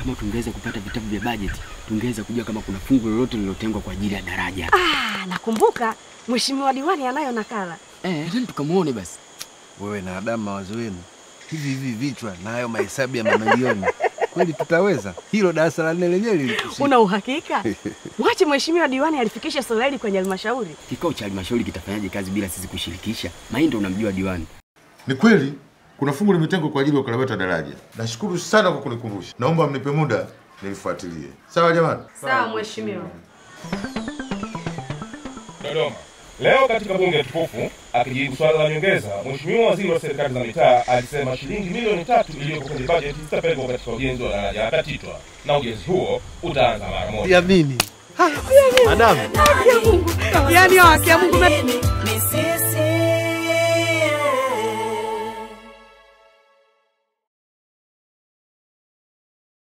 kama tungeweza kupata vitabu vya bajeti, tungeweza kujua kama kuna fungu lolote lililotengwa kwa ajili ya daraja. Ah, nakumbuka mheshimiwa diwani anayo nakala. Eh, nendeni tukamuone basi. Wewe na Adamu, mawazo yenu hivi hivi vichwa na hayo mahesabu ya mamilioni, kweli tutaweza? Hilo darasa la nne lenyewe lilitushinda. Una uhakika? Mwache mheshimiwa diwani alifikisha swala hili kwenye halmashauri. Kikao cha halmashauri kitafanyaje kazi bila sisi kushirikisha? Maindo unamjua diwani. Ni kweli kuna fungu limetengwa kwa ajili ya ukarabati wa daraja. Nashukuru sana kwa kunikumbusha. Naomba mnipe muda nilifuatilie. Sawa jamani? Sawa mheshimiwa. Dodoma. Leo katika bunge tukufu akijibu swala la nyongeza, Mheshimiwa Waziri wa Serikali za Mitaa alisema shilingi milioni tatu iliyopo kwenye bajeti zitapelekwa katika ujenzi wa daraja la Katitwa na ujenzi huo utaanza mara moja. Siamini. Adamu, Haki ya Mungu. Yaani haki ya Mungu. Ni sisi